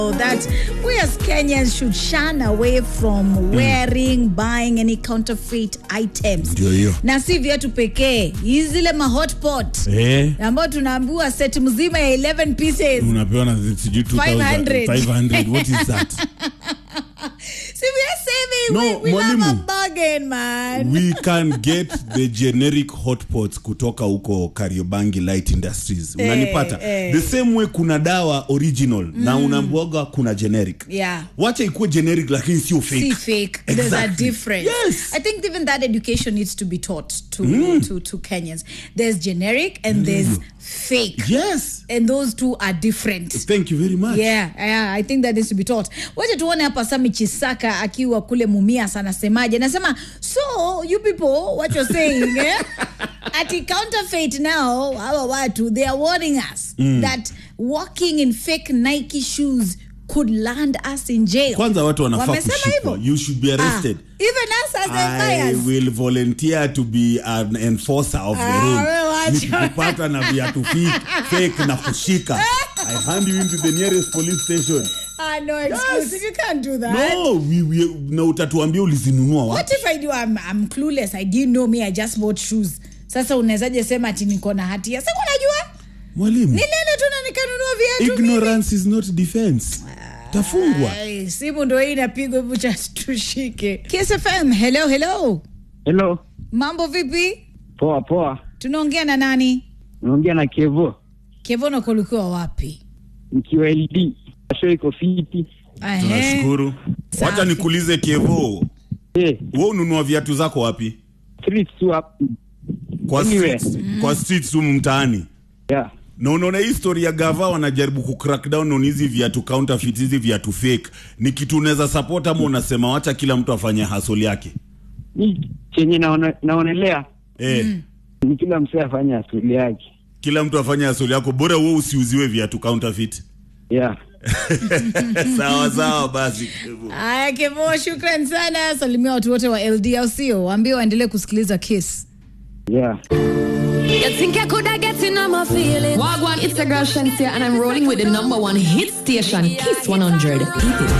that we as Kenyans should shun away from wearing, buying any counterfeit items. Ndio hiyo. Na si viatu pekee, hizi zile ma hotpot Eh, ambayo tunaambiwa set mzima ya 11 pieces. unapewa na sijui 2000, 500. 500. What is that? See, we are saving. No, we, we love a mwalimu. bargain, man. we can get the generic hotpots kutoka huko Kariobangi Light Industries. Unanipata? eh. The same way kuna dawa original na unaambiwaga kuna generic. Yeah. Wacha ikuwe generic lakini sio fake. See fake. There's a Exactly. difference. Yes. I think even that education needs to be taught to to, to Kenyans. There's generic and there's fake. Yes. And those two are different. Thank you very much. Yeah, yeah, I think that needs to be taught. Wacha tuone hapa Sami Chisaka akiwa kule Mumias anasemaje. Anasema, so you people what you're saying eh? Ati counterfeit now hawa watu they are warning us that walking in fake Nike shoes could land us in jail. Kwanza watu wanafaa Wamesema kushikwa. hivyo? You should be arrested. Ah, even us as I empires. will volunteer to be an enforcer of the Ah, rule. wewe wacha. Nikikupata na viatu fake, fake na kushika. I hand you into the nearest police station. Ah, no excuse. You can't do that. No, we, we, na utatuambia ulizinunua What wapi? if I do I'm, I'm clueless. I didn't know me I just bought shoes. Sasa unawezaje sema ati niko na hatia? Sasa unajua? Mwalimu, Nilienda tu na nikanunua viatu mimi. ignorance is not defense. Tafungwa. Ai, simu ndo hii inapigwa hebu cha tushike. Kiss FM, hello hello. Hello, Mambo vipi? poa poa. Tunaongea na nani? Unaongea na Kevo Kevono kulikuwa wapi? nikiwa LD. Show iko fiti. Ehe. Tunashukuru. Safi. Wacha nikuulize Kevo, Eh, wewe ununua viatu zako wapi? street tu hapo. Kwa Anywhere. streets, kwa streets humu mtaani. Yeah. na unaona hii story ya gava wanajaribu ku crack down on hizi viatu counterfeit hizi viatu fake ni kitu unaweza support ama unasema wacha kila mtu afanye hustle yake Ni chenye naona, naonelea eh, ni kila msee afanye asili yake. kila mtu afanye hustle yako bora wewe usiuziwe viatu counterfeit Yeah. sawa sawa basi Aya Kevo, shukran sana. Salimia watu wote wa LD au sio? Waambie waendelee kusikiliza Kiss. Yeah. You think I could have get in on my feelings? Wagwan, it's a girl Shantia, and I'm rolling with the number one hit station, Kiss 100. Keep it.